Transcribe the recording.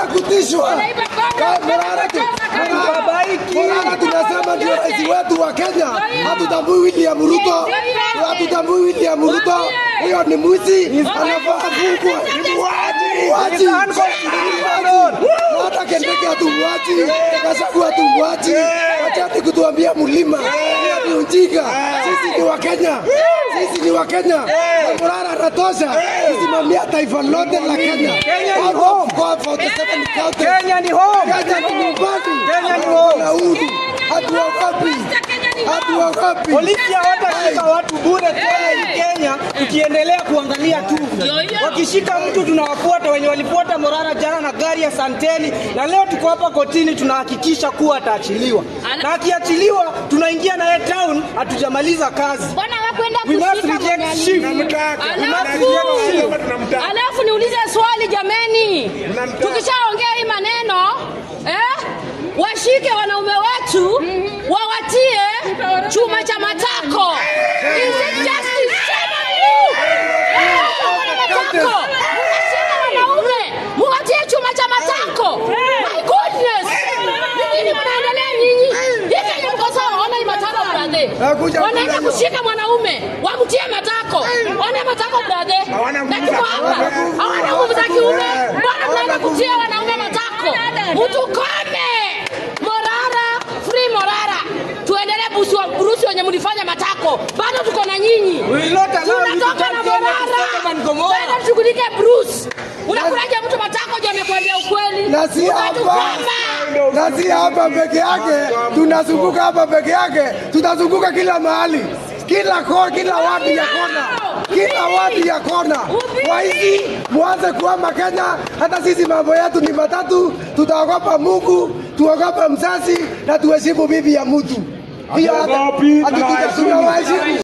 kutishwa. Wanaiba kombe, Ka- Morara tu- wanacheza Morara- Babaiki. Morara tunasema ndio rais wetu wa Kenya. Hatutambui William Ruto, hatutambui William Ruto. Huyo ni mwizi, anafaa afungwe. Mwachi. It's unconstitutional. hata Kendeke hatumwachi, Gachagua hatumwachi. Wachani kutuambia mlima, hiyo ni ujinga. Sisi ni Wakenya, sisi ni Wakenya. Na Morara anatosha kusimamia taifa lote la Kenya. Kenya ni Out of home. God for the seven counties. Kenya ni home. Kenya ni nyumbani. Kenya ni home. Na uhuru. Hatuogopi, hatuogopi. Polisi hawatashika watu bure tena hii Kenya, tukiendelea kuangalia tu. Wakishika mtu tunawafuata, wenye walifuata Morara jana na gari ya Santeni, na leo tuko hapa kotini, tunahakikisha kuwa ataachiliwa, na akiachiliwa tunaingia naye town, hatujamaliza kazi. Mbona hawakwenda We must kushika reject mwenye sheep. alimu? Alafu- Alafu niulize swali jameni, tukishaongea hii maneno eh, washike wanaume wetu wawatie chuma cha matako. Is it justice? Shame on you! Eh, chuma cha matako. Mnashika wanaume muwatie chuma cha matako. My goodness, ni nini mnaendelea nyinyi? Hii Kenya mko sawa? Ona hii matako brother, Nakuja wanaenda kuja. kushika mwanaume wamtie matako. Ona matako brother, na tuko hapa hawana nguvu za kiume, mbona mnaenda kutia wanaume matako? Mtukome Morara, free Morara, tuendelee busu- burusi wenye mlifanya matako, bado tuko na nyinyi. We will not allow you to Tunatoka turn na Kenya to Morara, Sodom and Gomorrah. Bado tushughulike Bruce. Unakulaje mtu matako ndio amekwambia ukweli? Na si hapa, Unatukoma. na si hapa peke yake, tunazunguka hapa peke yake, tutazunguka kila mahali, kila kona, kila wadi ya kona, kila wadi ya kona. Kwa hizi mwanze kuhama Kenya, hata sisi mambo yetu ni matatu, tutaogopa Mungu, tuogope mzazi na tuheshimu bibi ya mtu. Hiyo hata Hatuogopi, hatutuja- tunawaheshimu. tunawaheshimu.